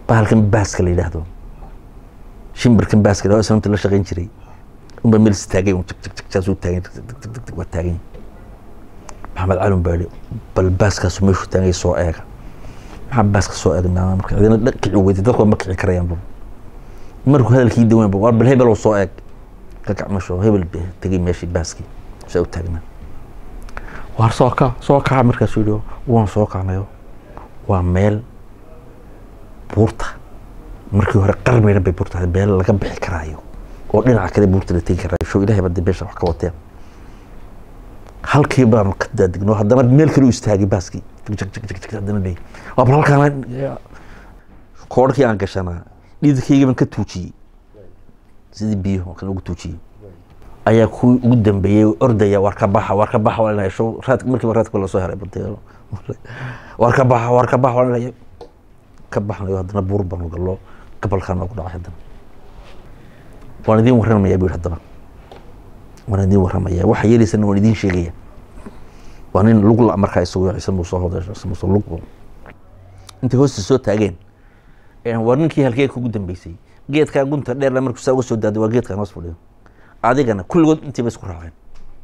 bahalkan baaska la yidhaahdo shimbirkan baaska la islamta la shaqayn jiray unba meel istaagay un jagjagsuu taagan waa taagan maxamed cali un baa yihi bal baaskaasu meeshuu taagay soo eega maxaa baaska soo eegnaa marka cidina kici weyday dadku ma kici karayaanba markuu hadalkii dawaanba waa bal hebel soo eeg ka kac meeshu hebel tegay meeshii baaskii saa u taagnaa waar soo kac soo kaca markaasuu yihi waan soo kacnayo waa meel buurta markii hore qarmeyna bay buurta ahayd meel laga bixi karaayo oo dhinaca kale buurta la tegi karaayo show ilahay baa beesha wax ka wateen halkii baanu ka daadigno haddana meel kale u istaagay baaskii haddana leey waa bal halkaan koodhkii aan gashanaa dhididkaygii baan ka tuujiyey sidii biyo oo kale ugu tuujiyey ayaa kuwii ugu dambeeyey ordaya waar ka baxa waar ka baxa waa inay show raad markiiba raadka lasoo heray badeelo waar ka baxa waar ka baxa waa inay ka baxnayo haddana buur baanu gallo gabalkaa noogu dhacay haddana waan idiin warramaya bu yidhi haddana waan idiin warramaya waxa yeelaysana waan idiin sheegaya waa nin lug la markaa isagu ciise muuse hoday ciise muuse lug intay hoosta soo taageen waa ninkii halkee kugu dambeysay geedkaa gunta dheer markuu saa uga soo daado waa geedkaan hoos fadhiyo adigana kulligood intiiba isku raaceen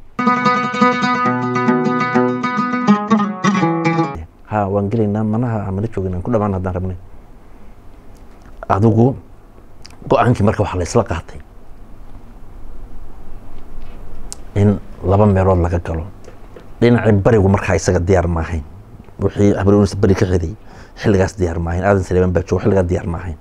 ha waan gelaynaa manaha mana joogin aan ku dhamaan haddaan rabnay adigu go-aankii marka waxaa la isla qaatay in laba meelood laga galo dhinacii barigu markaa isaga diyaar ma ahayn wixii habrns bari ka xiday xilligaas diyaar ma ahayn aadan saleeman baa joogo xilligaa diyaar ma ahayn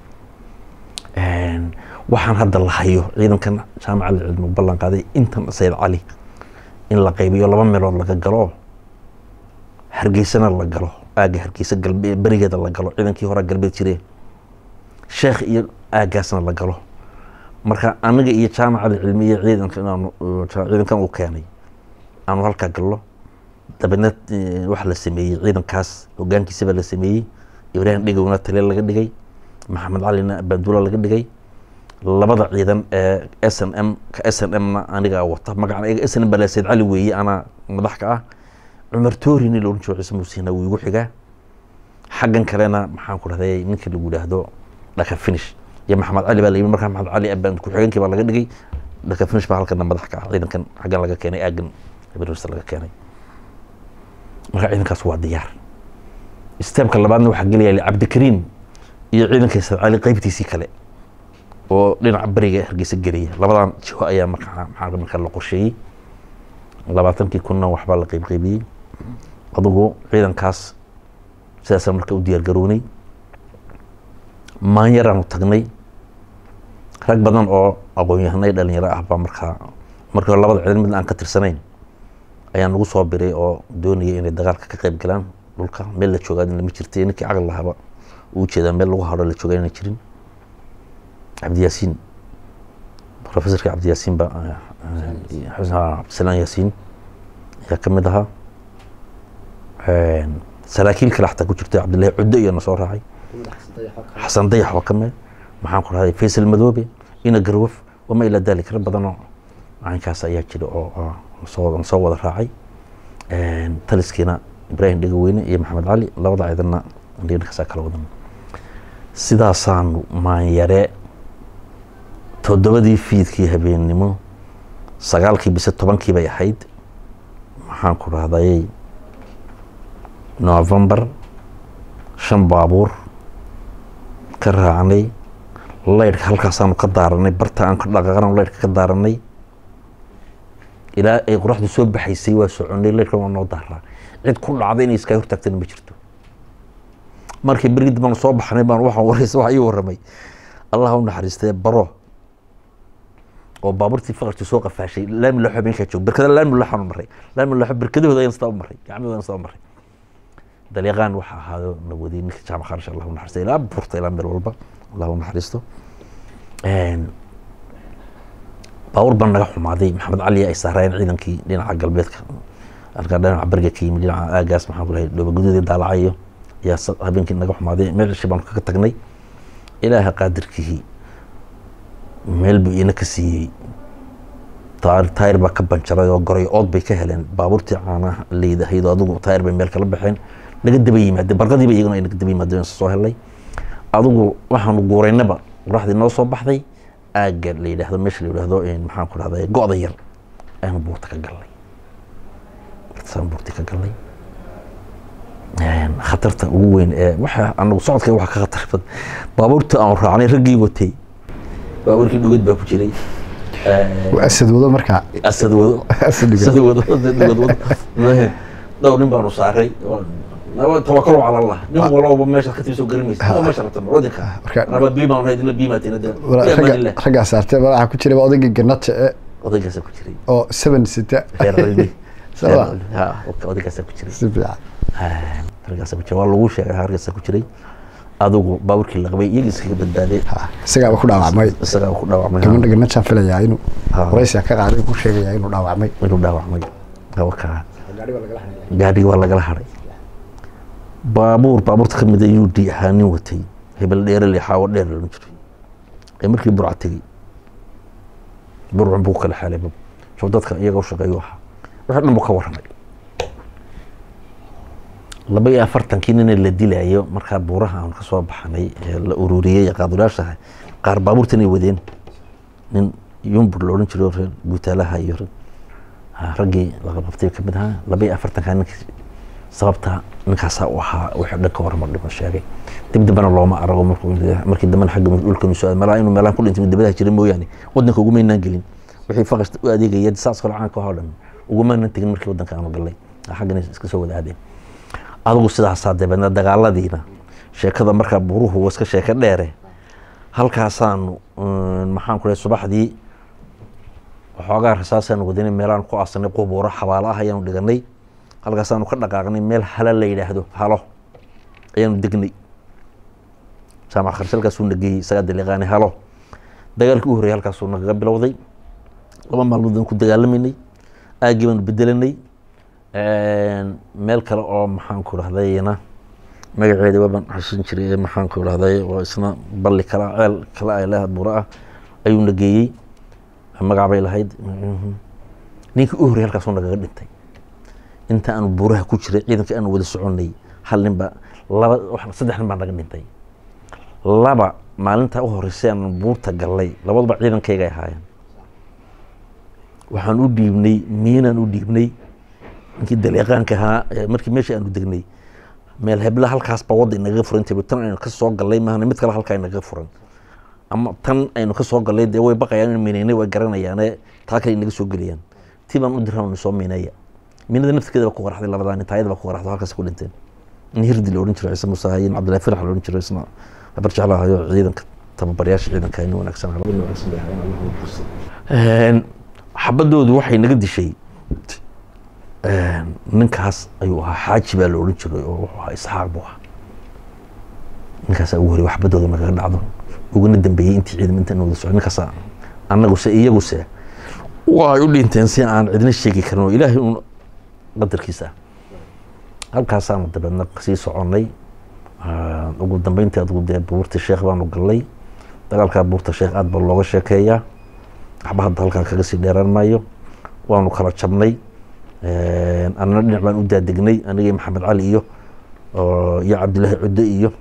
waxaan hadda la hayo ciidankan jaamaca cilmi ballan qaaday intan sayid cali in la qaybiyo laba meelood laga galo hargeysana la galo aagga hargeysa galbe berigeeda la galo ciidankii hore galbeed jireen sheekh iyo aaggaasna la galo marka aniga iyo jaamacada cilmi iyo ciidanka inaanu ciidankan uu keenay aanu halkaa gallo dabeedna waxa la sameeyey ciidankaas hogaankiisaba la sameeyey ibraahim dhigowna tale laga dhigay maxamed calina banduula laga dhigay labada ciidan ee s n m ka s n m-na anigaa wata magacan s n m baa sayid cali weeye anaa madax ka ah cumar toori nin laohan jiro ciise muusina wuu igu xigaa xaggan kalena maxaan ku dhahday ninka lagu yidhaahdo dhaka finish iyo maxamed cali baa la yimi markaa maxamed cali abaan ku-xigeenkii baa laga dhigay dhaka finish baa halkana madax ka ah ciidankan xaggan laga keenay aagan habeenwasta laga keenay marka ciidankaas waa diyaar steebka labaadna waxaa gelaya cabdikariim iyo ciidanka sayid cali qeybtiisii kale oo dhinaca beriga hargeysa gelaya labadan jiho ayaa markaa maxaa markaa la qorsheeyey labaatankii kunna waxbaa la qeybqeybiyey adugu ciidankaas sidaasaan marka u diyaar garownay maanyaraanu tagnay rag badan oo aqoon-yahanay dhalinyaro ah baa markaa markii hore labada ciidan midna aan ka tirsanayn ayaa nagu soo biray oo doonaya inay dagaalka ka qeyb galaan dhulka meel la joogaa lama jirtay ninkii caqli lahaba uu jeedaa meel lagu hadho la joogaa inaan jirin cabdiyaasiin professorka cabdiyaasiin ba cabdisalaan yaasiin ayaa ka mid ahaa saraakiil kale xataa ku jirta cabdillahi cuddo iyo na soo raacay xasan dayax waa ka mid maxaan ku dhahday faysal madoobe ina garwaf wama ilaa dalik rag badanoo caynkaas ayaa jira oo soo soo wada raacay taliskiina ibraahim dhegaweyne iyo maxamed cali labada ciidanna dhinkaasaa kala wadan sidaasaanu maanyare toddobadii fiidkii habeennimo sagaalkii bise tobankii bay ahayd maxaan ku dhahday novembar shan baabuur ka raacnay laydhka halkaasaanu ka daaranay barta aan ka dhaqaaqan laydhka ka daaranay ilaa ay qoraxdu soo baxaysay waa soconay laydhka waa noo daaraa cid ku dhacday inay iskaa hortaagtana ma jirto markii berigi dambaan soo baxnay baan waxaan waraysa waxa ii warramay allah u naxariistee baro oo baabuurtii faqarkii soo qafaashay laami laxo meeshaa joog berkada laami laxaan maray laami laxo berkadahooda ayaan sidaa u maray gacmahooda ayaan sidaa u maray dalyaqaan waxa ahaado na wadiyay ninka jaamac kharash allah u naxariista ilaa buurta ilaa meel walba allah u naxariisto baabuur baan naga xumaaday maxamed cali ay saarayeen ciidankii dhinaca galbeedka halkaa dhinaca bariga ka yimid dhinaca aagaas maxaan ku lahay dhooba guduudii daalacayo ayaa habeenkii naga xumaaday meel shi baan kaga tagnay ilaaha qaadirkihii meel buu ina ka siiyey taayir baa ka banjaray oo goray ood bay ka heleen baabuurtii caanaha leydahaydo adigu taayir bay meel kala baxeen naga daba yimaadeen barqadiiba iyaguna ay naga daba yimaadeen soo helay adigu waxaanu guuraynaba qoraxdii noo soo baxday aagga la yidhaahdo meesha la yidhaahdo maxaan ku dhahday go-da yar ayaanu buurta ka galnay saan buurtii ka galnay khatarta ugu weyn ee waxa anagu socodka waxa ka khatar badan baabuurta aan raacnay raggii watay baabuurkii dhugad baa ku jiray asad wado markaa asad wado asad asad wado dhugad wado dhowr nin baanu saaray tawakalo cala allah nin walba meeshaad ka timisoo garamaysa oo meesha rabta wadinka Marka- raba biimaan hayd ila biimaatina de ragga raggaa saartay waxaa ku jiray odaygii ganata ee odaygaasa ku jiray oo seven sita reer cilmi Sabaa. ha odaygaasa ku jiray si fiican halkaasa ku jiray waa lagu sheegay halkaasa ku jiray adigu baabuurkii la qabay iyaga iskaga badbaaday Ha, isagaaba ku dhaawacmay isagaa ku dhaawacmay gabadha ganataan filayaa inuu Ha. waraysiga ka qaaday ku sheegayaa inuu dhaawacmay inuu dhaawacmay hawakaa gaadhigi waa lagala haray baabuur baabuurta ka mid ayuu di ahaa nin watay hebel dheere le xaawo dheer lama jiray ee markii burca tegey burcun buu kala xaalay bab soo dadka iyaga u shaqeeyu ahaa wixii dhan buu ka warramay laba iyo afartankii nina la dilayo markaa buuraha aan ka soo baxnay ee la ururiyey qaadulaashaha qaar baabuurtan ay wadeen nin yumbur la odhan jiray oo reer guutaalaha iyo rag ah, raggii laga qabtay ka mid ahaa laba iyo afartankaa ninkii sababta ninkaasaa u ahaa wixii dhan ka hormar dhiman sheegay dib dambena looma arago markuu markii dambena xagga dhulkanu soo meelaha inuu meelahan ku dhintay dibadaha jira mooyaane wadanka ugumaynaan gelin wixii faqas u adeegaya saas kale caanka oo dhan ugumaanan tegin markii wadanka aanu galnay xaggana iska soo wada aadeen adigu sidaasaa dabeedna dagaaladiina sheekada markaa buruhu waa iska sheeko dheere halkaasaanu mm, maxaan ku dhahay subaxdii waxoogaa rasaasaan wadanay meelaan ku aasanay qubuuro xabaalo ah ayaanu dhiganay halkaasaanu ka dhaqaaqnay meel hala la yidhaahdo halo ayaanu degnay jaamac kharshalkaasuu nageeyey isagaa daliiqaanay halo dagaalkii u horreeyay halkaasuu nagaga bilowday laba maalmood aan ku dagaalamanay aaggii baanu bedelanay meel kale oo maxaan ku dhahdayna magaceeda waabaan xasuusin jiray ee maxaan ku dhahday oo isna balli kala ceel kale ay leedahay buuro ah ayuu nageeyey magac bay lahayd ninkii u horreeyay halkaasuu nagaga dhintay inta aanu buuraha ku jiray ciidanka aanu wada soconay hal nin baa laba wax- saddex nin baa naga dhintay laba maalinta u horreysay aanu buurta gallay labaduba ciidankayga ay ahaayeen waxaan u dhiibnay miinaan u dhiibnay ninkii daliiqaanka ahaa ee markii meeshii aanu degnay meel hebla halkaasba wadda inaga furan tahay tan aynu ka soo gallay maahane mid kale halkaa inaga furan ama tan aynu ka soo gallay dee way baqayaan in miinaynay way garanayaane taa kale inaga soo gelayaan tii baan u diraan soo miineeya miinada naftirkeeda baa ku qaraxday labadaa nin taayada baa ku qaraxday halkaas ku dhinteen in hirdi la odhan jiro ciise muuse hayin cabdillahi firax la odhan jiro isna habar jeclahayo ciidanka tababaryaasha ciidanka nin wanaagsan ahaa. nin wanaagsan bay ahaayeen, Allah ha xusuusto. Een, xabadoodu waxay naga dishay een, ninkaas ayuu ahaa xaaji baa la odhan jiray oo wuxuu ahaa isxaaq buu ahaa ninkaasaa ugu horey xabadooda nagaga dhacdo uguna dambeeyey intii ciidan intaan wada socon ninkaasa annaguse iyaguse way u dhinteen si aan cidna sheegi karin oo ilaahay uun qadarkiisa ah halkaasaanu dabeedna sii soconnay Ah, ugu dambeyntii adigu dee buurta sheekh baanu gallay dagaalkaa buurta sheekh aad baa looga sheekeeyaa waxba hadda halkaa kaga sii dheeraan maayo waanu kala jabnay annana dhinac baan u daadegnay anigii maxamed cali iyo oo- iyo cabdilaahi cudde iyo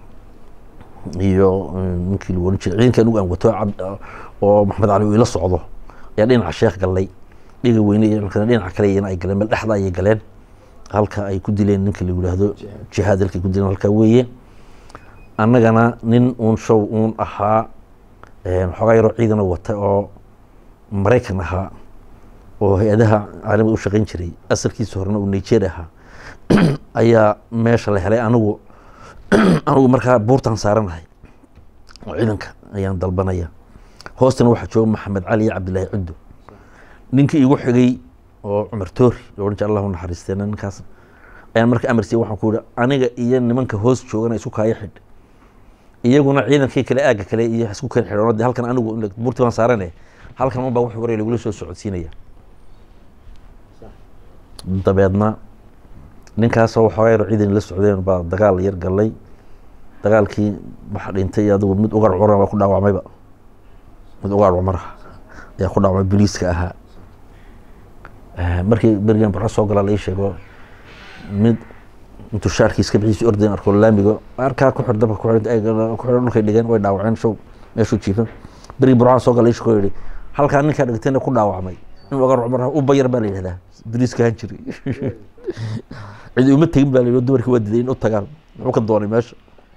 iyo mm, ninkii lagu ohan jiray ciidanka anugu aan wato cab- oo maxamed cali uu ila socdo ayaa dhinaca sheekh gallay dhiga weyne iyo ciidankana dhinaca kale iyana ay galeen meel dhexda ayay galeen halka ay ku dileen ninka la yidhaahdo jihaad halkay ku dileen halkaa weeye annagana nin uun show uun ahaa een, xoogaa yaroo ciidana wata oo maraykan ahaa oo hay-adaha caalamiga u shaqayn jiray asalkiisa horena uu nigeria ahaa ayaa meesha la helay anigu anigu markaa buurtan saaranahay oo ciidanka ayaan dalbanaya hoostana waxaa jooga maxamed cali iyo cabdilaahi cuddo ninkii igu xigay oo cumar toori lo odhan jira allahu naxariisteena ninkaas ayaan marka amar siiyey waxaan ku yihi aniga iyo nimanka hoos joogana isku kaaya xidh iyaguna ciidankii kale aagga kale iyo isku kala xidhoon de halkan anigu buurtii baan saarane halkan unbaa wuxuu waray lagula soo socodsiinaya dabeedna ninkaasoo waxoogaa yar ciidan la socdeen baa dagaal yar gallay dagaalkii waxa dhintay adigu mid ugaar cura baa ku dhaawacmayba mid ugaar cumar ayaa ku dhaawacmay biliiska ahaa Eh, markii berigan barco soo galaa lai sheego mid intuu shaarkii iska bixiisi ordayn arko laamiga arkaa ku xir dabka ku xir ay ku xir dhulkay dhigeen way dhaawaceen show meeshuu jiifan berigi burcaan soo galay shaqoo yidhi halkaa ninkaa dhigtayna ku dhaawacmay in ogar cumar u bayar baa la yidhahdaa bariiska han jiray cidi uma tegin baa la yidhi dumarkii waa diday in u tagaan muxuu ka doonay meesha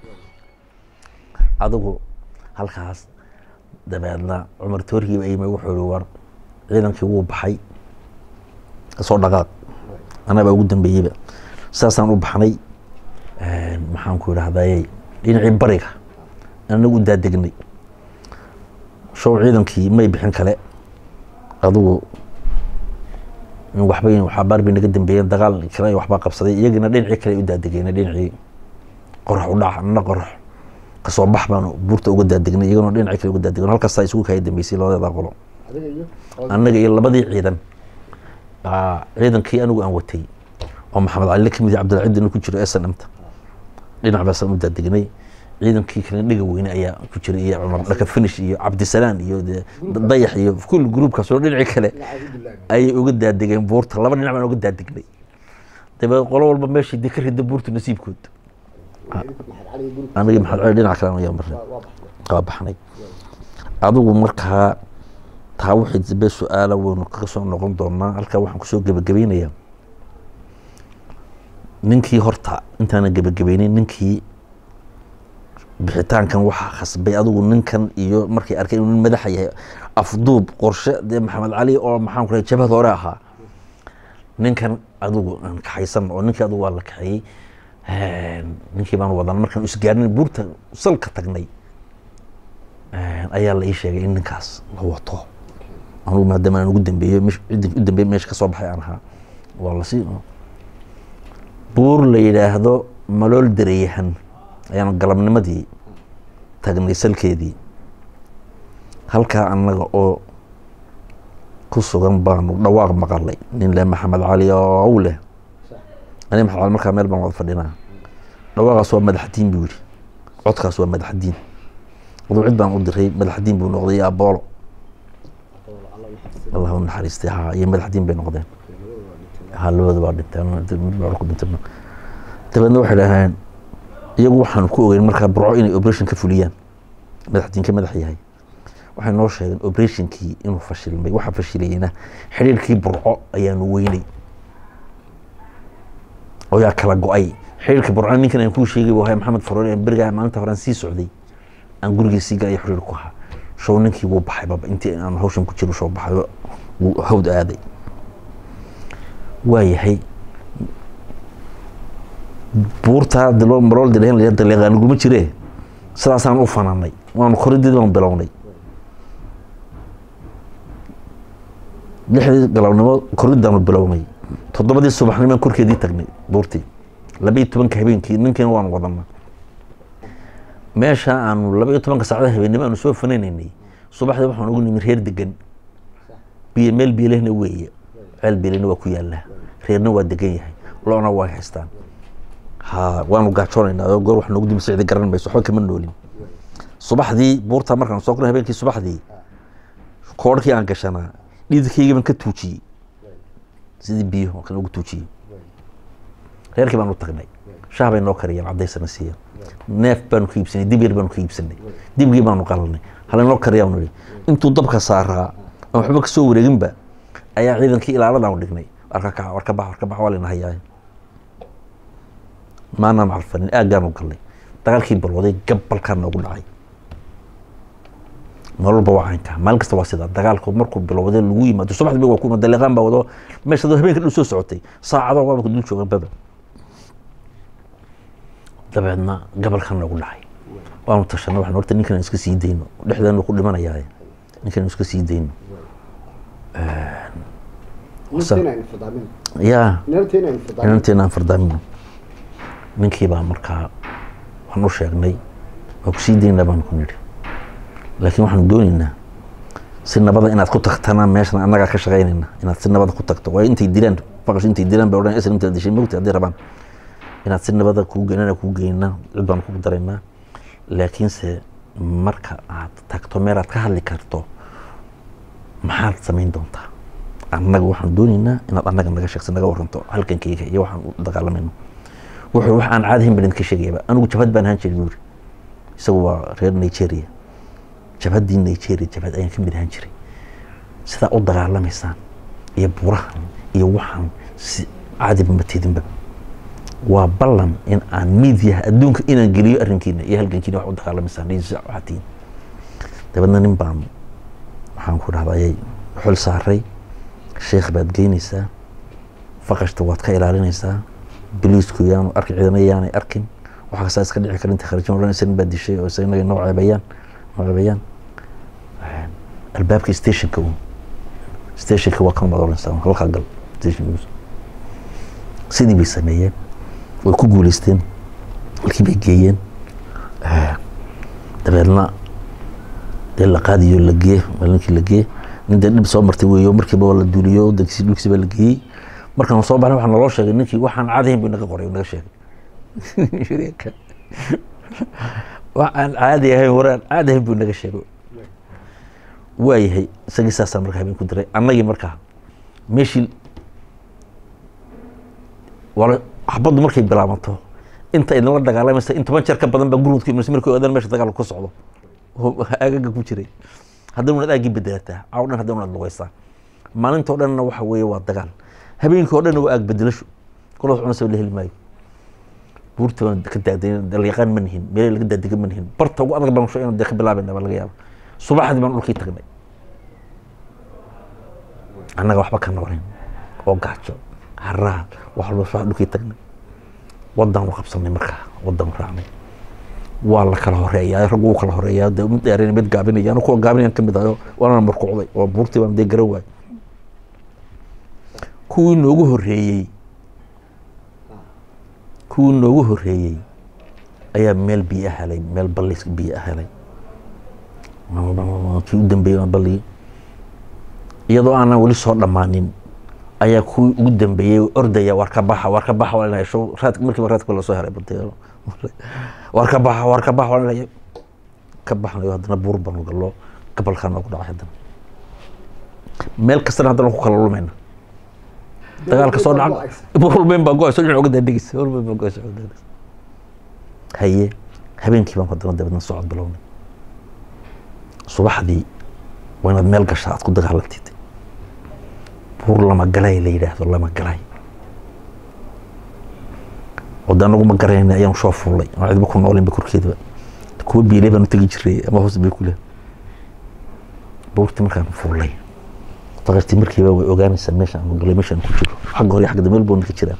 adigu halkaas dabeedna cumar toorkiiba ayimay wuxuu yihi war ciidankii wuu baxay kasoo dhaqaaq anabaa ugu dambeeyeyba saasaan u baxnay maxaan ku idhahdayey dhinacii bariga anagu u daadegnay show ciidankii may bixin kale adigu in waxba waxabaar bay naga dambeeyeen dagaal kale waxbaa qabsaday iyagina dhinacii kale u daadegeyna dhinacii qorax u dhac nana qorax kasoo bax baanu buurta uga daadegnay iyagana dhinacii kale uga daadegn halkaasaa isugu kaya dambeysay labadeeda qolo annaga iyo labadii ciidan ciidankii anigu aan watay oo maxamed cali kamid cabdilcidina ku jiro snmta dhinac baasaan u daadegnay ciidankii kale dhiga weyne ayaa ku jiray iyo cumar dhaka finish iyo cabdisalaan iyo dayax iyo kul gruubkaas oo dhinacii kale ayay uga daadegeen buurta laba dhinac baan uga daadegnay dabeed qolo walba meeshii dee ka rida buurta nasiibkood anigi maxamed cali dhinac kale ayaa marnay waa baxnay adigu markaa taa wixii dambe su-aala waynu kaga soo noqon doonaa halkaa waxaan kusoo gebagabaynayaa ninkii horta intaana gebagabaynin ninkii bixitaankan waxaa khasbay adigu ninkan iyo markay arkay inuu nin madaxa yahay afduub qorshe dee maxamed cali oo maxaan ku jabhad hore ahaa ninkan adigu aan kaxaysan oo ninkii adigu waa la kaxeeyey ninkii baan wadan markaan isgaarin buurta salka tagnay ayaa la ii sheegay in ninkaas la wato anugu maadaama aan ugu dambeeyo ciidanki u dambeeye meesha ka soo baxay aan ahaa waa lasii buur la yidhaahdo malool dareeyahan ayaanu galabnimadii tagnay salkeedii halkaa annaga oo ku sugan baanu dhawaaq maqalay nin le maxamed cali ow leh ani maxamed cali markaa meel baan wada fadhinaa dhawaaqaas waa madaxdiin buu yihi codkaas waa madaxdiin aduu cid baan u diray madaxdiin buu noqday iyo aboolo allah u naxariistay ha iyo madaxdiin bay noqdeen ha labada waa dhinteen ku dhinteen dabeedna waxay dhaheen iyagu waxaanu ku ogeyn markaa burco inay operation ka fuliyaan madaxdiin ka madax yahay waxay noo sheegeen operationkii inuu fashilmay waxaa fashilayena xiriirkii burco ayaanu weynay oo yaa kala go-ay xiriirkii burco ninkan aan kuu sheegay buu ahay maxamed faroole berigaa maalinta horaan sii socday aan gurigii sii galay xiriir ku ahaa show ninkii wuu baxay baba intii aan hawshan ku jiro show baxay wuu hawd aaday waa yahay buurtaa marool dilahan la daleeqaan guma jire sidaasaan u fananay waanu koridid baan bilownay lixdii galabnimo koridaanu bilownay toddobadii subaxnimaan korkeedii tagnay buurtii labaiyo tobanka habeenkii ninkiina waanu wadanaa meesha aanu laba iyo tobanka saacada habeennimo aanu soo fananaynay subaxdii waxaan ugu nimi reer degan biyo meel biilehna weeye ceel biilehna waa ku yaallaa reerna waa degan yahay loona waa haystaan ha waanu gaajoonaynaa oo goor wax noogu dimi sicdi garan mayso waxba kama noolin subaxdii buurta markaan soo kornay habeenkii subaxdii koodhkii aan gashanaa dhididkaygii baan ka tuujiyey sidii biyo oo kale ugu tuujiyey reerkii baan u tagnay shaah bay noo kariyeen cadaysana siiyeen neef baanu ka iibsanay dib yar baanu ka iibsanay dibgii baanu qalanay hala noo kariyaanu nihi intuu dabka saaraa aan waxba kasoo wareeginba ayaa ciidankii ilaaladaanu dhignay warka kaca warka bax warka bax waa layna hayaa maanaan carfanin aaggaanu galnay dagaalkii balwaday gabalkaa noogu dhacay nololba waa caynkaa maalin kasta waa sidaa dagaalku markuu bilowday lagu yimaado subaxdii waa kuma daleeqaan baa wado meesha dad habeenka dhan soo socotay saacado waaba dul joogan baba dabeedna gabalkaa noogu dhacay waanu tashanay waxaan horta ninkan iska sii dayno dhexdeenu ku dhimanayaa ninkan iska sii dayno ya inanteena aan fardaamino ninkii baa markaa waan u sheegnay waa kusii daynaa baan ku nidhi laakiin waxaanu dooneynaa si nabada inaad ku tagtana meeshan annagaa ka shaqaynayna inaad si nabada ku tagto waa intay dilaan faqash intay dilaan bay odhan isla intaad dishay mogta haddii rabaan inaad si nabada kuu geynana kuu geynaa cid baan ku daraynaa laakiinse marka aad tagto meel aad ka hadli karto maxaad samayn doontaa annaga waxaan dooneynaa inaad annaga naga sheegsa naga waranto halkankeyga iyo waxaan u dagaalamayno wuxuu wax aan caadi ahayn baan idinka sheegayaba anigu jabhad baan ahaan jiray buu yiri isagu waa reer nigeria jabhaddii nigeria jabhad ayaan ka mid ahaan jiray sidaa u dagaalamaysaan iyo burahan iyo waxaan si caadiba ma tidinba waa ballan in aan miidiyaha adduunka inaan geliyo arrinkiina iyo halgankiina wax u dagaalamaysaan iyo si waxaa tihiin dabeedna nin baan waxaan ku dhahda ayay xul saaray sheekh baad geynaysaa faqashta waad ka ilaalinaysaa biliisku yaanu arki ciidana yaanay arkin waxa kastaa iska dhici kara inta kharajin odhan isagan baa dishay oo isaga inaga noo ceebayaan noo ceebayaan albaabka stationka un stationka waa kan baad odhanaysaa halkaa gal stationka sidii bay sameeyeen way ku guuleysteen halkii bay geeyeen dabeedna dee la qaadiyo la gee maalinkii la gee nin dee dhib soo martay weeyo markiiba waa la duuliyo wadankiisi dhulkiisi baa la geeyey markaan soo baxnay waxaa naloo sheegay ninkii waxaan caadahayn buu naga qoray naga sheegay waxaan caadi ahayn waraan caadi ahayn buu naga sheegay waayahay isagii saasaa marka habeen ku diray annagii markaa meeshii wala xabaddu markay bilaabanto inta idinla dagaalamaysa in toban jeer ka badan baa gurmudku imanaysa markay ogaadaan meesha dagaalku ka socdo oo agaga ku jiray haddana unaad aagii bedelataa caaw dhan haddana unaad lugaysaa maalintoo dhanna waxa weeye waa dagaal habeenkii oo dhanna waa aag bedelasho kolad cunasaba la heli maayo buurta baan ka daagday dalyaqaan ma nihin meelay laga daadiga ma nihin barta ugu adag baan sho inaan dee ka bilaabayna baa laga yaaba subaxdii baan dhulkii tagnay annaga waxba ka noorin oo gaajo haraad wax walba subax dhulkii tagnay waddaanu qabsanay markaa waddaanu raacnay waa la kala horeeyaa raggu wuu kala horeeyaa dee mid dheereen mid gaabinaya anu kuwa gaabinayaan ka mid ahayo waana markuucday oo buurtii baan dee garan waayay kuwii noogu horreeyey kuwii noogu horreeyey ayaa meel biyo helay meel ballis biyo helay kii u dambeeyey balli iyadoo aanan weli soo dhammaanin ayaa kuwii ugu dambeeyey ordaya war ka baxa war ka baxa waa inay show raad markiiba raadka lasoo heray bade war ka baxa war ka baxa waa inay ka baxnayo haddana buur banu gallo gabalkaa noogu dhacay haddana meel kastana haddana ku kala lumayna dagaalka soo dhaca walbeyn baa go-ayso dhinac uga daadegeysa walbeyn baa go-ayso uga daadegeysa haye habeenkii baan haddana dabeedna socod bilownay subaxdii waa inaad meel gashaa aad ku dagaalantid buur lama galay la yidhaahdo lama galay wada anagu ma garayna ayaan soo fuulay oo cidba ku noolinba korkeedaba kuwa biilay baan u tegi jiray ama hoos bay ku leh buurtii markaan fuulay faqashtii markiiba way ogaanaysaa meesha aan galay meesha aan ku jiro xagga hore xagga dambe meel boona ka jiraan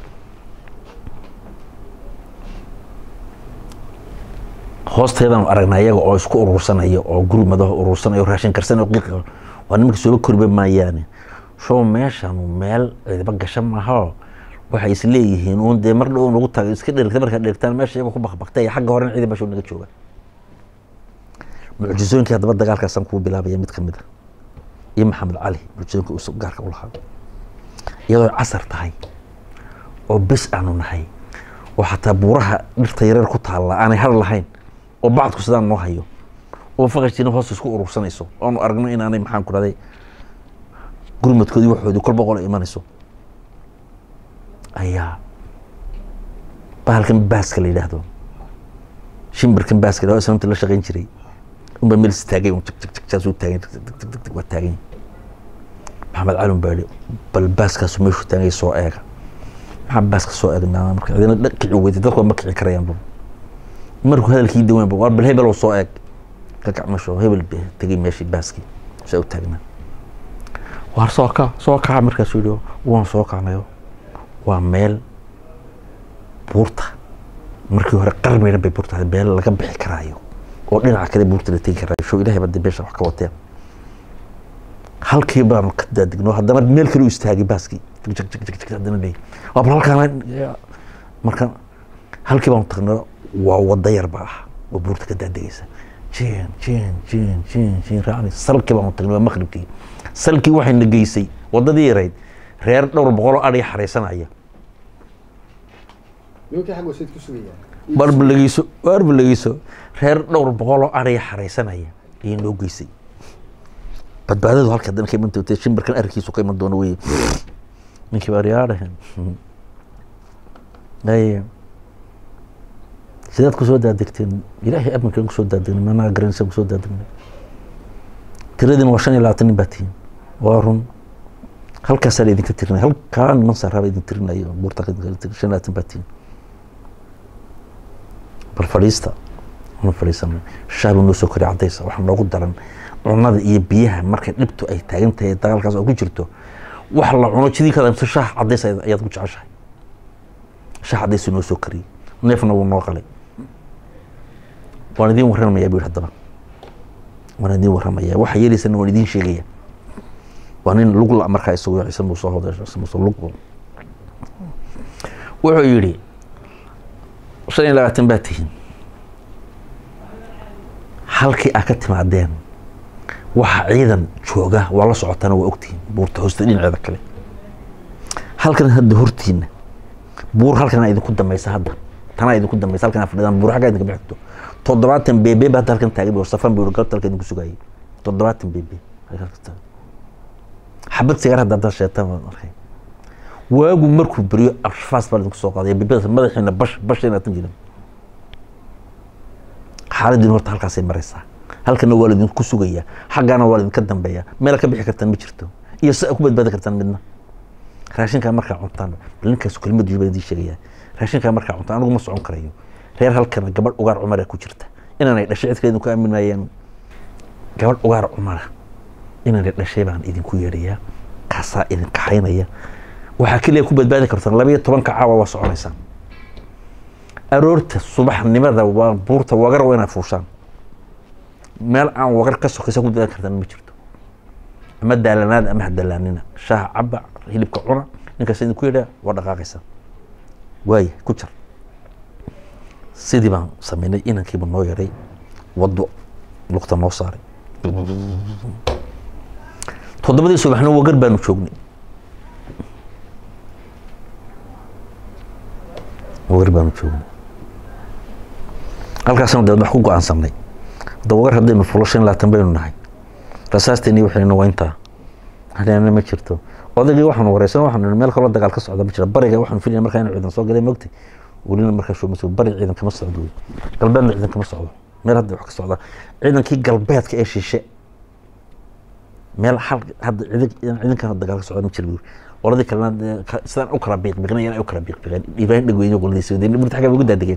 hoosteedaan aragnaa iyaga oo isku urursanaya oo gurmadaha urursanaya oo raashin karsanaya oo qiiqa waa nimanka sooba koriba maayaane show meeshanu meel cidiba gasha maaha waxay is leeyihiin uun dee mar dhow nagu taga iska dherigta markaad dherigtaan meesha iyagoo ku bakbaktay xagga horena ciidan meesha naga jooga mucjisooyinkii haddaba dagaalkaasaan kuu bilaabaya mid kamid a iyo maxamed cali mucjisooyinka uu gaarka u lahaa iyadoo casar tahay oo bes aanu nahay oo xataa buuraha dhirta yareer ku taalla aanay har lahayn oo bacdku sidaan noo hayo oo faqashtiina hoos isku urursanayso oonu aragno inaanay maxaan ku dhahday gurmadkoodii waxoodii kolba qola imanayso ayaa bahalkan baaska la yidhaahdo shimbirkan baaska la islamta la shaqayn jiray unbaa meel istaagay un jagjajaasuu taagan jagjagjag waa taagan maxamed cali un baa yihi bal baaskaasu meeshuu taagay soo eega maxaa baaska soo eegnaa marka cidina kici weyday dadku ma kici karayaanba markuu hadalkii dawaanba waa bal hebel soo eeg ka kac meesha hebel tegay meeshii baaskii saa u taagnaa waar soo kac soo kaca markaasuu yihi waan soo kacnayo waa meel buurta markii hore qarmeyna bay buurta ahayd meel laga bixi karaayo oo dhinaca kale buurta la tegi karaayo show ilahay baa beesha wax ka wateen halkii baanu ka daadigno haddana meel kale u istaagay baaskii jag jag jag jag haddana leey waa bal halkaan marka halkii baanu tagno waa wada yar ba ah oo buurta ka daadegeysa jeen jeen jeen jeen jeen raacni salkii baanu tagnay waa maqribkii salkii waxayna geysay wadadii yarayd reer dhowr boqol oo adhiga xareysanaya barbalageyso barbalageyso reer dhowr boqol oo adhiga xareysanaya ayay noo geysay badbaadadu halka haddana ka iman doonta shimbirkan arkiisu ka iman doono wey ninkii baa riyaadhahen ay sidaad kusoo daadegteen ilaahay amankaan kusoo daadegna managa garanaysa kusoo daadegna tiradiina waa shan iyo labaatan nin baa tihiin waa run halkaasaa la idinka tirinaya halkaa niman saaraaba idin tirinayo buurta shan iyo labaatan baa tihiin bal fadhiista ma fadhiisana shaabu noo soo kori cadaysa waxaa noogu daran cunada iyo biyaha markay dhibtu ay taagan tahay dagaalkaas oo ku jirto wax la cuno jidii kada mise shaah cadays ayaad ku jeceshahay shaah cadaysu noo soo kariyey neefna wuu noo qalay waan idiin warramayaa buu yihi haddaba waan idiin warramayaa waxa yeelaysana waan idiin sheegaya waa nin lug la markaa isagu ciise muuse hoday ciise muuse lug wuxuu yidhi shan iyo labaatan baa tihiin halkii aad ka timaadeen waxa ciidan jooga waa la socotaana waa ogtihiin buurta hoosta dhinaceeda kale halkan hadda hortiina buur halkana idinku dambaysa hadda tanaa idinku dambaysa halkan fadhidaan buur xaggaa idinka bixigto toddobaatan beebe ba hadda halkan taagan oo safan buu galabta halka idinku sugayay toddobaatan beebe xabad sigaar hadda haddaad sheetaan waan arkay waagu markuu beriyo arfaas baa idinku soo qaaday beebada madaxiina bash bash inaatan jirin xaaladiin horta halkaasay maraysaa halkana waa laidinku sugayaa xaggaana waa laidinka dambeeyaa meel ka bixi kartaan ma jirto iyo si a ku badbaadi kartaan midna raashinkaa markaa cuntaan bal ninkaas kelmad baan idiin sheegayaa raashinkaa markaa cuntaan anigu ma socon karayo reer halkana gabadh ugaar cumara ku jirta inaanay dhashay cid kale idinku aamin maayaan gabadh ugaar cumara inaanay dhashay baan idinku yeedhayaa kaasaa idin kaxaynaya waxaa keliya ku badbaadi kartaan laba iyo tobanka caawa waa soconaysaan aroorta subaxnimada waa buurta wagar waa inaad fuushaan meel aan wagar ka sokaysa ku badbaadi kartaan ma jirto ama daalanaad ama hadalaanina shaaha caba hilibka cuna ninkaas idinku yedhaa waa dhaqaaqaysaa waaya ku jar sidii baan sameynay inankiiba noo yaray wado lugta noo saaray toddobadii subaxna wagar baanu joognay wagar baanu joognay halkaasna deed wax ku go-aansanay hadda wagar haddaynu fulo shan laatan baynu nahay rasaasteeni waxaynu wayntaa hadeena ma jirto odaygii waxaanu wareysan waxaanu meel kaloo dagaal ka socda ma jira bariga waxaanu filaya markaa inu ciidan soo galay mogtay welina markaa shooma soo bari ciidan kama socdo wey galbeedna ciidan kama socdo meel hadda wax ka socda ciidankii galbeedka ee shishe meel hal hadda ciidan ciidankan dagaal ka socda ma jira buuri qoladii kalena sidaan u kala biiqbiiqnayaan ay u kala biiqbiiqeen ibrahim dhegweyne qoladiisa wadeen burta xaggaa ugu daadegeen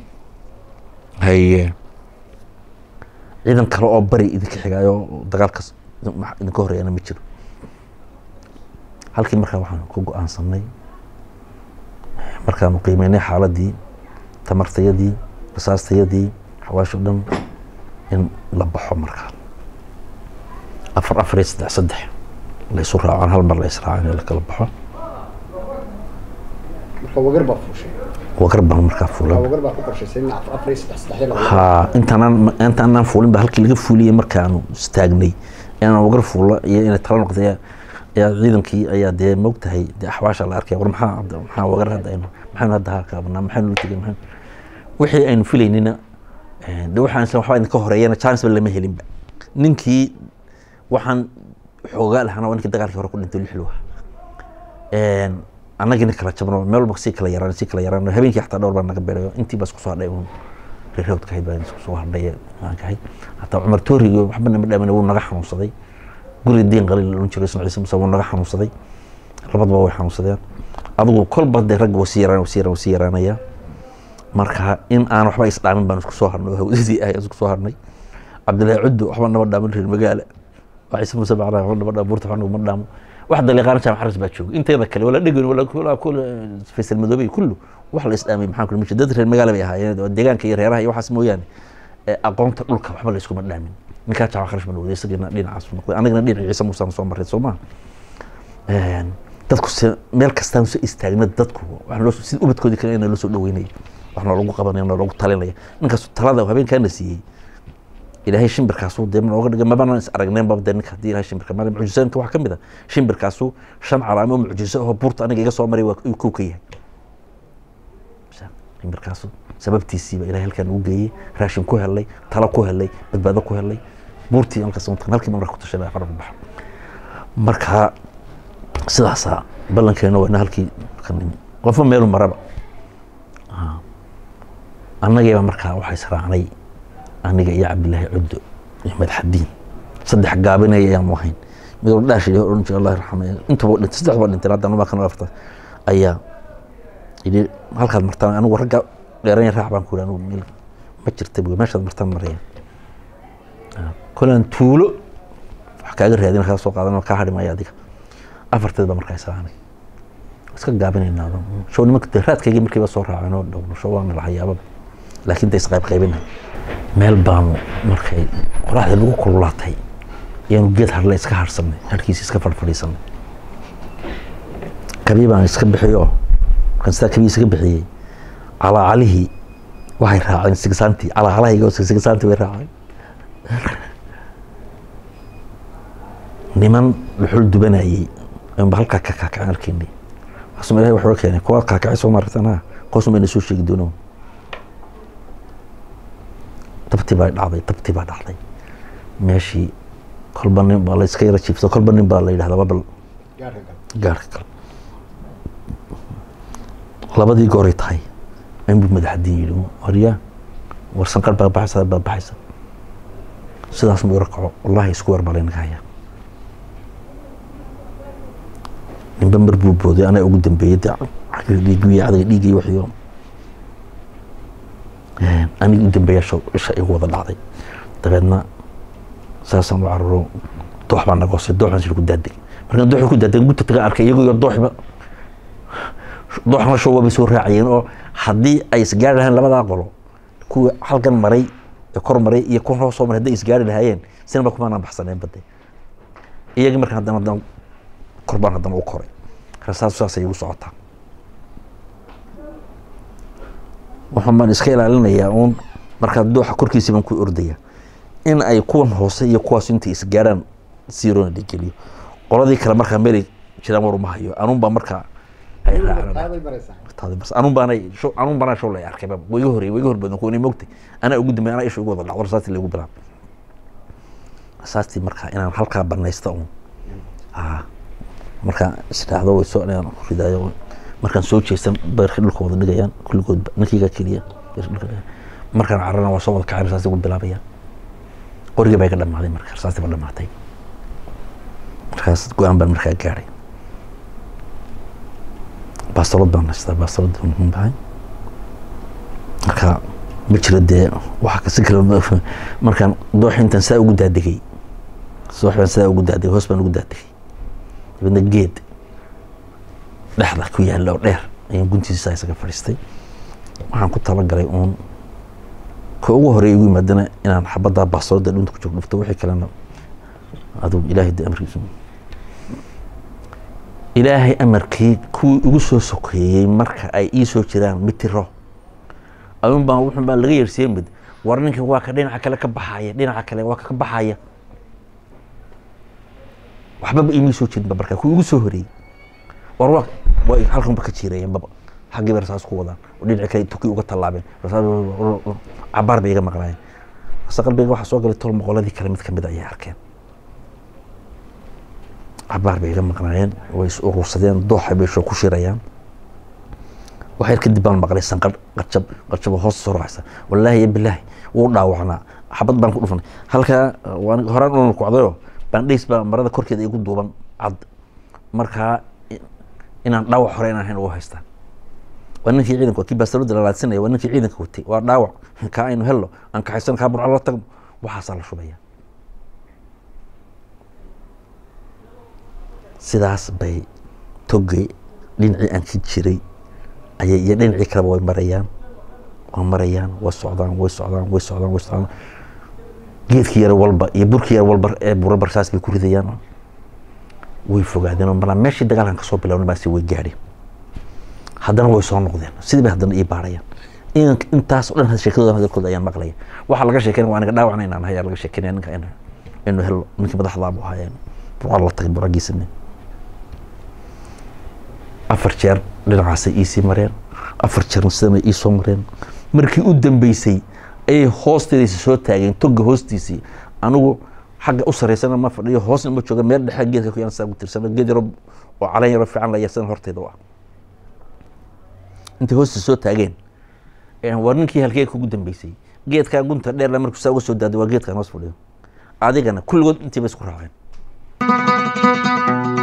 haye ciidan kale oo bari idinka xigaayo dagaalkas idinka horeeyana ma jiro halkii markaa waxaan ku go-aansanay markaanu qiimeynay xaaladii tamartayadii rasaastayadii xawaasho dhan in la baxo markaa afar afar iyo saddex saddex la isu raacaan hal mar la israacan in la kala baxo marka wagar baa fuushay wagar baan markaa fuulan wagar baa ku qorshaysay in afar iyo saddex saddex la ha intaanaan intaanaan fuulin ba halkii laga fuuliyey markaanu istaagnay inaan wagar fuulo iyo inay tala noqday ayaa ciidankii ayaa dee mogtahay dee axwaasha la arkaya war maxaa maxaa wagar hadda aynu maxaynu hadda halkaabanaa maxaynu la tegay maxaynu wixii aynu filaynina de waxaan isla waxbaa idinka horeeyana chance ba lama helinba ninkii waxaan xoogaa lahana waa ninkii dagaalkii hore ku dhintay lixlu ah annagina kala jabno meel walba sii kala yaraan sii kala yaraan habeenkii xataa dhowr baa naga beerayo intii baa isku soo hadhay uun reerowdka ahayd baa isku soo hadhay maankahay hataa cumar tooriga waxba nama dhaamin wuu naga xanuunsaday guri diin qaliil la odhan jiray isna ciise muuse wuu naga xanuunsaday labadaba way xanuunsadeen adigu kolba dee ragga wasii yaraan wasii yaraan wasii yaraanaya marka in aan waxba isdhaamin baan isku soo hadhnay oo hawdadii ahay isku soo hadhnay cabdillaahi cuddo waxba naba dhaamin reer magaala waa ciise muuse bacraa waxba naba dhaamo buurta waxba naguma dhaamo wax daliiqaana jaamac xaris baa jooga inteeda kale wala dhegan wala kula kula faysal madoobey kullu wax la isdhaamay maxaan kula mishi dad reer magaala bay ahaayeen oo deegaanka iyo reeraha iyo waxaas mooyaane aqoonta dhulka waxba la iskuma dhaamin ninkaa jaamac xaris baa noqday isagana dhinacaas noqday anagana dhinaca ciise muusaan soo marray soo maha dadku se meel kastaan soo istaagna dadku waxaa loo sida ubadkoodii kale ina loo soo dhaweynaya wax noolagu qabanaya noolagu talinaya ninkaas talada habeenkaana siiyey ilaahay shimbirkaasu dee nooga dhigay mabana is aragneen baba dee ninka haddii ilahay shimbirka mara mucjisooyinka waxaa ka mid a shimbirkaasu shan calaamo mucjiso oo buurta aniga iga soo maray waa uu kow ka yahay shimbirkaasu sababtiisiiba ilahay halkaan ugu geeyey raashin ku helay talo ku helay badbaado ku helay buurtii halkaas halkii marka ku tashay fara ku baxa marka sidaasaa ballankeena waa ina halkii ka nimi qofba meelu maraba annagiiba markaa waxaa israacnay aniga iyo cabdilaahi cuddo iyo madaxadiin saddex gaabinaya ayaanu ahayn mid walba dhaash iyo odhan jira allah raxame intaba dhintay saddex baa dhintay hadda anubaa kana afta ayaa yidhi halkaad martaan anigu ragga dheeranya raac baan ku yidhi anigu meel ma jirta buy meeshaad martaan maraya kolaan tuulo wax kaaga raadin kaa soo qaadan kaa hadhi maayo adiga afarteed baa markaa israacnay iska gaabinaynaa show nimanka dee raadkaygii markiiba soo raaceen oo dhow show waana lahayaababa laakiin da isqayb qaybina meel baanu markay qoraxda lagu kululaatay ayaanu geed harle iska harsanay harkiisa iska fadhfadhiisanay kabii baan iska bixiyo markaan sidaa kabii iska bixiyey calaacalihii waxay raaceen sigsaantii calaacalahayga oo sigsaantii way raaceen niman dhuxul dubanayey ayuunba halkaa ka kaakaceen arkaynay waxaasuma ilahay waxuu keenay kuwaad kaakacay soo maartan ha kuwaasuma ina soo sheegi doono dabtii baa dhacday dabtii baa dhacday meeshii kolba nin baa la iska yara jiifto kolba nin baa la yidhahdaa babal gaarka gal labadii gooray tahay inbuu madaxadiin yidhi waryaa war sanqar baa baxaysa baa baxaysa sidaas muu ira kaco wallahi isku weer baa laynaga hayaa ninba mar buu booday anaa ugu dambeeyey de dhiigiyo adaga dhiigiyo waxiyo aniga u dambeeya isha igu wada dhacday dabeedna saasaan u cararo doox baa naga hoosay dooxan sir ku daadeg markaan dooxi ku daadeg gudta taga arkay iyago iyo dooxba dooxna show waabay soo raacayeen oo haddii ay isgaari lahayn labadaa qolo kuwa halkan maray ee kor maray iyo kuwan hoos soo maray hadday isgaari lahaayeen sinaba kumaanaan baxsaneen bade iyagii markaan haddana haddana kor baan haddana u koray rasaas saasay igu socotaa waxaan baan iska ilaalinayaa uun markaa dooxa korkiisii baan ku ordaya in ay kuwan hoose iyo kuwaas intay isgaaraan siroona dhigeliyo qoladii kale markaa meelay jiraan war uma hayo anuun baa markaa ay raaceen anuun baana anuun baana show lay arkay wa iga horey wa iga horbadan kuwa mogtay anaa ugu dambeey anaa isha ugu wada dhacdo rasaastii lagu bilaab rasaastii markaa inaan halkaa banaysta uun markaa isdhaahdo way soo ridaayo markaan soo jeestan beerka dhulka wada dhigayaan kulligoodba ninkiiga keliya markaan carana waa soo wada kacay rasaasti ugu bilaabayaan qorigii baa iga dhamaaday marka rasaasti ba dhamaatay markaas go-aan baan markaa gaadhay baastalod baan haystaa baastalod bahay marka ma jiro dee waxa si kale markaan dooxi intaan saa ugu daadegay doox baan saa ugu daadegay hoos baan ugu daadegay dabeedna geed dhexda ku yaalla oo dheer ayaan guntiisa isaga fadhiistay waxaan ku talagalay uun ka ugu horey igu yimaadana inaan xabaddaa baastalodda dhunta ku joog dhufto wixii kalena aduu ilaahay de amarkiisu ilaahay amarkii kuwii ugu soo sokeeyey marka ay ii soo jiraan mitiro ayuun baan wuxun baan laga yeersiiyey mid war ninkan waa ka dhinaca kale ka baxaya dhinaca kale waa ka baxaya waxbaba imii soo jirinba markaa kuwii ugu soo horeeyey war waa way halkan ba ka jiirayeen baba xaggii bay rasaas ku wadaan oo dhinaci kale tuki uga tallaabeen cabaar bay iga maqnaayeen hase qalbiga waxaa soo galay tol moqoladii kale mid kamid ayay arkeen cabaar bay iga maqnaayeen way is urursadeen dooxa bay shoo ku shirayaan waxyar kadib baan maqlay sanqar qarjab qarjab hoos soo raacsa wallaahi iyo bilaahi wuu dhaawacnaa xabad baan ku dhufanay halkaa horaan una kocdayo bandhays baa marada korkeeda igu duuban cad markaa inaan dhaawac hore inaan hayn ugu haystaa waa ninkii ciidanka waa kii baastalooda lalaadsanaya waa ninkii ciidanka watay waa dhaawac kaa aynu helno aan kaxaysan kaa burco la tagno waxaasaa la shubaya sidaas bay togay dhinacii aan ka jiray ayay iyo dhinacii kaleba way marayaan waa marayaan way socdaan way socdaan way socdaan way socdaan geedkii yar walba iyo burkii yar walba ee bura barsaas bay ku ridayaan way fogaadeen oo marnaa meeshii dagaalkan kasoo bilowna baasi way gaadheen haddana way soo noqdeen sidii bay haddana ii baarayaan intaas o dhan sheekadooda hadalkooda ayaan maqlaya waxaa laga sheekeynaya waa aniga dhaawacna inaan hayaa laga sheekeynaya ninka inu helo ninkii madaxdaabu ahaayeen burca la tagay buragiisane afar jeer dhinacaasay iisii mareen afar jeerna sidana iisoo mareen markii u dambeysay ayay hoosteedaysa soo taageen toga hoostiisii anigu xagga u sareysana ma fadhiyo hoosna ma jooga meel dhexe geedka kuyaan saa ku tirsana geed yaro oo calan yaro fiican la yarsan horteeda u ah intay hoostiisa soo taageen war ninkii halkee kugu dambeysay geedkaa gunta dheerla markuu saa uga soo daado waa geedkan hoos fadhiyo adigana kulligood intiiba isku raaceen